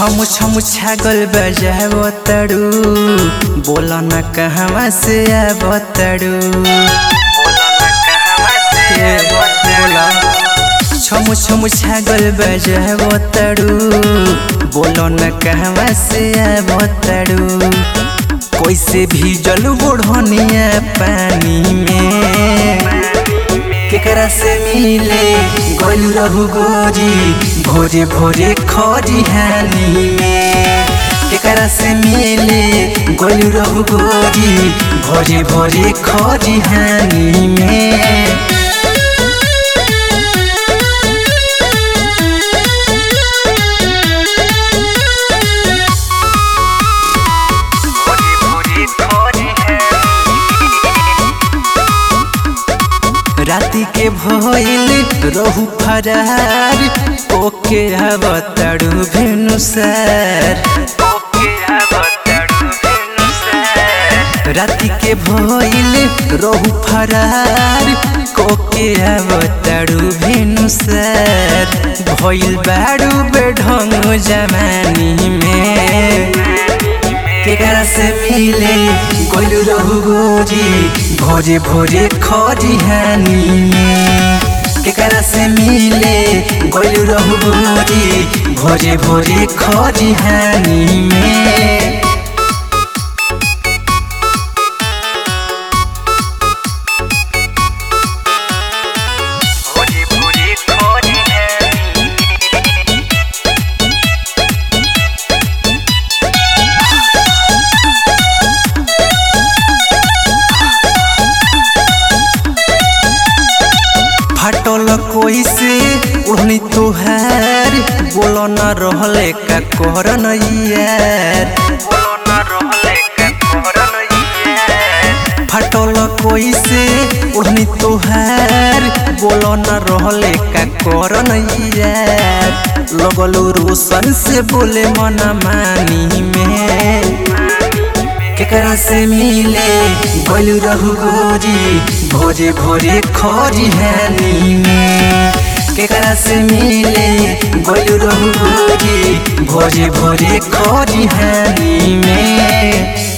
छम छम छागल बजाव तड़ू बोला न कहवा से आब तड़ू बोला छम छम छागल बजाव तड़ू बोलो न कहवा से आब तड़ू कैसे भीजल बोढ़निया पानी में केकरा से मिले गल रहू गोरी भोरे भोरे खरी हानी में केकरा से मिले गल रहू गोरी भोरे भोरे खरी हानी में राति के भइल रहू फरार ओके हव तड़ू भेनुसार राति के भइल रहू फरार कोके हव तड़ू भेनुसार भइल बाड़ू बेढंग जमानी में केकरा से मिले गोलू रहू गोरी भोरे भोरे खरी हानी में केकरा से मिले गोलू रहू गोरी भोरे भोरे खरी हानी में भोरे भोरे खरी हानी फटल कोई से उड़नी तुहार बोलो न रहले का करन यार बोलो ना रहले का करन यार फटल कोई से उड़नी तुहार बोलो न रहले का करन यार लगलो रोशन से बोले मन मानी में केकरा से मिले गोलू रहू गोरी भोरे भोरे खरी हानी में केकरा से मिले गोलू रहू गोरी भोरे भोरे खरी हानी में